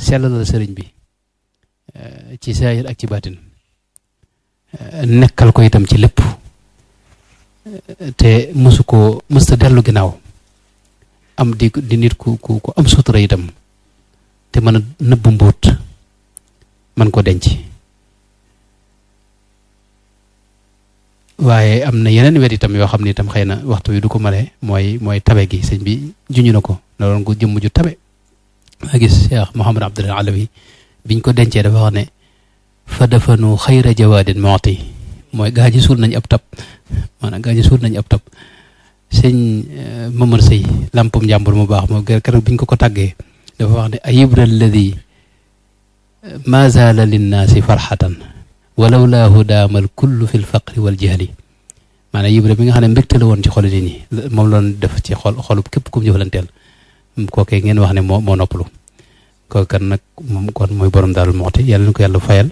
sellalal sëriñ bi ci saayir ak ci baatin nekkal ko itam ci lépp te mësu ko mësta dellu ginnaaw am di di nit ku ku ku am sutura itam te mën a nëbb mbóot man ko denc waaye am na yeneen wet itam yoo xam ne itam xëy na waxtu wi du ko mane mooy mooy tabe gi sëñ bi juñu na ko na doon ko jëmm ju tabe maa gis Cheikh Mouhamad Abdul Alawi biñ ko dencee dafa wax ne fa dafanu xayra jawaadin mooti mooy gaa ñi suul nañ ab tab maanaam gaa ñi suul nañ ab tab sëñ Mamar Sëy lampum njàmbur mu baax moom keroog biñ ko ko tàggee dafa wax ne ayibra alladi ma zaala linnaasi farxatan walaw laahu daamal kullu fi lfaqri wal jahli maanaam yibra bi nga xam ne mbégte la woon ci xolu nit ñi moom loon def ci xol xolub képp ku mu jëfalanteel kookee ngeen wax ne moo moo noppalu kooku kan nag moom kon mooy borom daal moxti yàlla na ko yàlla fayal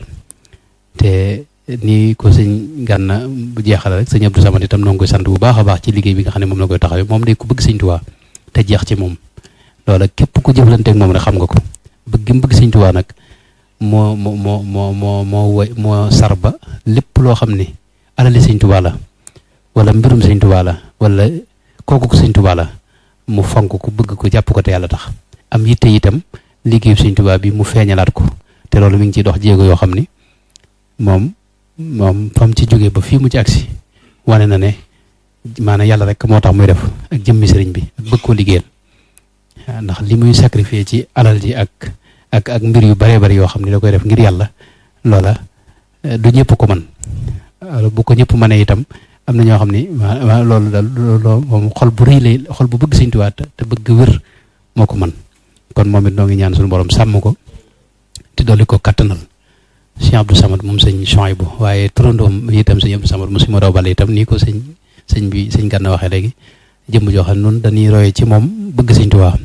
te nii ko sëñ gànna bu jeexal rek sëñ Abdou Samad itam noo ngi koy sant bu baax a baax ci liggéey bi nga xam ne moom la koy taxawee moom day ku bëgg sëñ Tuubaa te jeex ci moom loola képp ku jëflanteeg moom rek xam nga ko bëgg mu bëgg sëñ Tuubaa nag moo moo moo moo moo moo woy moo sarba lépp loo xam ne alali sëñ Tuubaa la wala mbirum sëñ Tuubaa la wala kooku ko sëñ Tuubaa la mu fonk ko bëgg ko jàpp ko te yàlla tax am yitte itam liggéeyu sëñ Tuubaa bi mu feeñalaat ko te loolu mi ngi ciy dox jéego yoo xam ni moom moom fam ci jógee ba fii mu ci agsi wane na ne maanaam yàlla rek moo tax muy def ak jëmmi sëriñ bi ak bëgg koo liggéeyal ndax li muy sacrifier ci alal ji ak ak ak mbir yu baree bari yoo xam ne da koy def ngir yàlla loola du ñëpp ko mën bu ko ñëpp mënee itam am na ñoo xam ni loolu daal loolu moom xol bu rëy lay xol bu bëgg Sëñ Tuubaa te bëgg wér moo ko mën kon moom it noo ngi ñaan suñu borom sàmm ko te dolli ko kattanal sëñ Abdou Samad moom sëñ Chouaïbou waaye turandoom itam sëñ Abdou Samad mu si ma bale itam nii ko sëñ sëñ bi sëñ Gana waxee léegi jëmm joo xam ne noonu dañuy royee ci moom bëgg Sëñ Tuubaa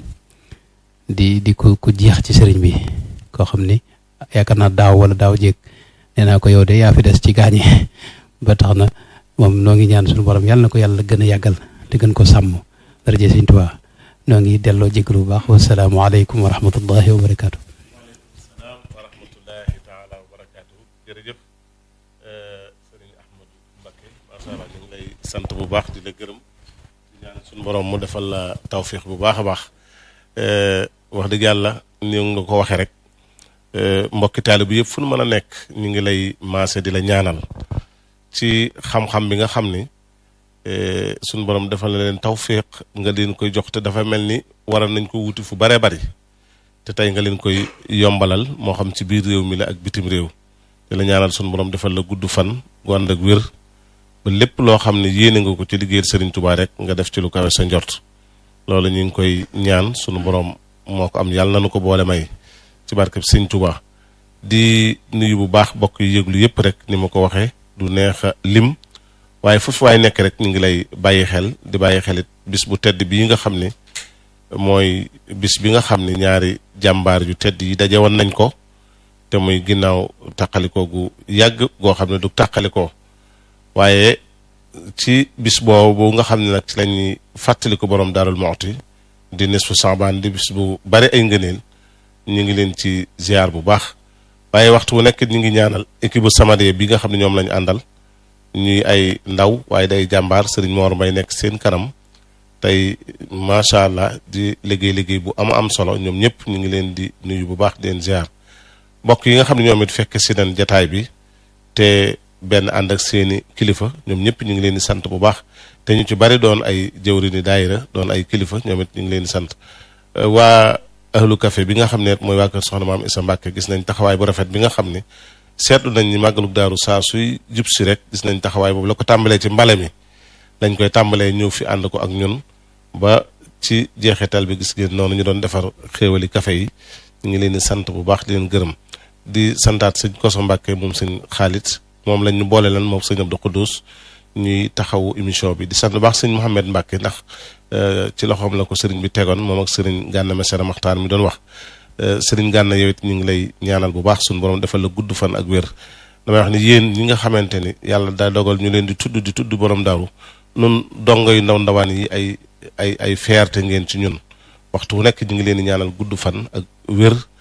di di ko ku jeex ci sëriñ bi koo xam ni yaakaar naa daaw wala daaw jéeg nee naa ko yow de yaa fi des ci gaañi ba tax na moom noo ngi ñaan suñu borom yàlla na ko yàlla gën a yàggal te gën ko sàmm daraje Sëñ Tuubaa noo ngi delloo jégalu bu baax wasalaamualeykum wa rahmatullahi wa barakaatu. salaam wa rahmatullahi taala wa barakaatu jërëjëf sëriñ Ahmadou Mbacké macha allah ñu ngi lay sant bu baax di la gërëm di ñaan suñu borom mu defal la tawfiix bu baax a baax wax dëgg yàlla ni nga ko waxee rek mbokki taalibe bi yëpp fu nu mën a nekk ñu ngi lay maase di la ñaanal ci xam-xam bi nga xam ni suñu borom defal na leen tawfiix nga leen koy jox te dafa mel ni waral nañ ko wuti fu baree bari te tey nga leen koy yombalal moo xam ci biir réew mi la ak bitim réew di la ñaanal suñu borom defal la gudd fan gu ànd ak wér ba lépp loo xam ne yéene nga ko ci liggéeyal Serigne Touba rek nga def ci lu kawe sa njort loolu ñu ngi koy ñaan sunu borom moo ko am yàlla na nu ko boole may ci barkeb Serigne Touba di nuyu bu baax bokk yu yëglu yëpp rek ni ma ko waxee du neex a lim waaye foofu waay nekk rek ñu ngi lay bàyyi xel di bàyyi xelit bis bu tedd bii nga xam ne mooy bis bi nga xam ne ñaari jàmbaar yu tedd yi daje woon nañ ko te muy ginnaaw taqalikoo gu yàgg goo xam ne du taqalikoo waaye ci bis boobu nga xam ne nag ci lañuy fàttali ko borom Daarul Muxti di nisfu Saabaan di bis bu bari ay ngëneel ñu ngi leen ci ziar bu baax waaye waxtu wu nekk ñu ngi ñaanal équipe bu Samadiyya bi nga xam ne ñoom lañu àndal ñuy ay ndaw waaye day jàmbaar Serigne Mor Mbay nekk seen kanam tey macha allah di liggéey liggéey bu am am solo ñoom ñëpp ñu ngi leen di nuyu bu baax di leen ziar mbokk yi nga xam ne ñoom it fekk si nañ jataay bi te benn ànd ak seeni kilifa ñoom ñëpp ñu ngi leen di sant bu baax te ñu ci bari doon ay jëwrini daayira doon ay kilifa ñoom it ñu ngi leen di sant waa ahlu café bi nga xam ne mooy waa kër soxna maam Isa Mbàkke gis nañ taxawaay bu rafet bi nga xam ne seetlu nañ ni màggalug daaru saa suy jub si rek gis nañ taxawaay boobu la ko tàmbalee ci mbale mi dañ koy tàmbalee ñëw fi ànd ko ak ñun ba ci jeexital bi gis ngeen noonu ñu doon defar xéewali café yi ñu ngi leen di sant bu baax di leen gërëm di santaat sëñ Koso Mbàkke moom sëñ xaalit moom lañ ñu boole lan moom sëñ Abdou Khoudous ñuy taxawu émission bi di sant bu baax sëñ Mouhamed Mbàkke ndax ci loxoom la ko sëriñ bi tegoon moom ak sëriñ Gànna Mesere Maxtaan mi doon wax sëriñ Gànna yow it ñu ngi lay ñaanal bu baax suñu borom defal la gudd fan ak wér damay wax ni yéen ñi nga xamante ni yàlla daa dogal ñu leen di tudd di tudd borom daaru nun dongo yu ndaw ndawaan yi ay ay ay fierté ngeen ci ñun waxtu wu nekk ñu ngi leen di ñaanal gudd fan ak wér